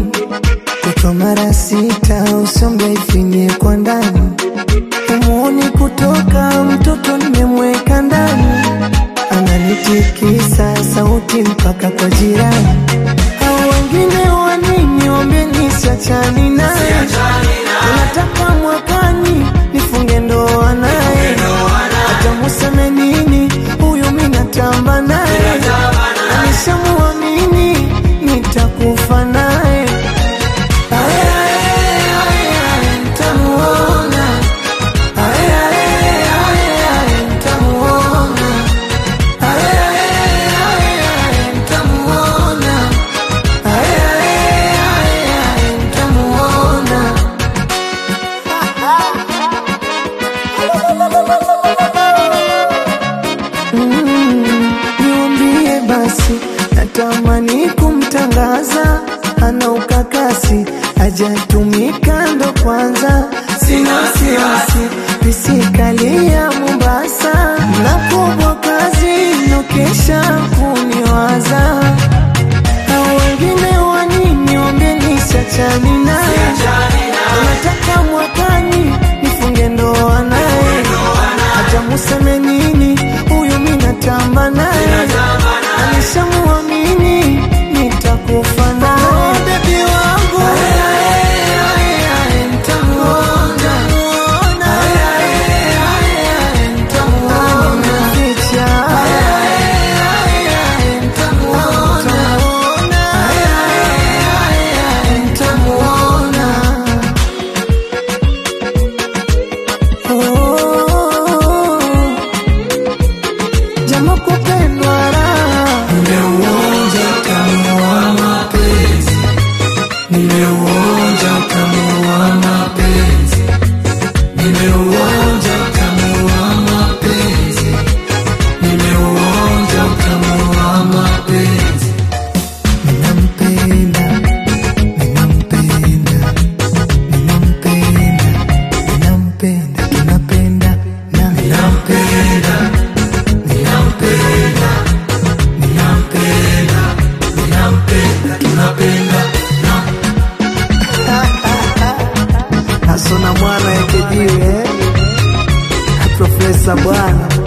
kutwa mara sita, usombe ifinie kwa ndani, umuoni kutoka mtoto nimemweka ndani, ananitikisa sauti mpaka kwa jirani. Hao wengine wa nini? Ombeni siachani naye, tunataka mwakani nifunge ndoa naye, hata museme nini, huyu mi natamba naye, anishamuamini nitakufa naye. Ae, ae, ae, ae, nitamuona. Ae, ae, ae, ae, nitamuona. Ae, ae, ae, ae, nitamuona. Ae, ae, ae, ae, nitamuona. Mm, niambie basi, natamani kumtangaza, ana ukakasi, hajatumika ndo kwanza, sina wasiwasi, pisikali ya Mombasa, na kubwa kazi, nokesha kuniwaza, hao wengine wa nini? Ombeni siachani naye, nataka mwakani nifunge ndoa naye, hata museme nini, huyu mi natamba naye, alishamuamini nitakufa naye, bebi wangu nitamuona, nitamuona, ficha nitamuona Oh, jama kupendwa raha, nimeuonja utamu wa mapenzi, nimeuonja utamu wa mapenzi, nimeuonja utamu wa mapenzi, nimeuonja utamu wa mapenzi. Ninampenda, ninampenda, ninampenda, ninampenda, tunapenda na ninampenda, ninampenda, ninampenda, ninampenda, tunapenda na Hasona mwana ekejiwe Profesa bwana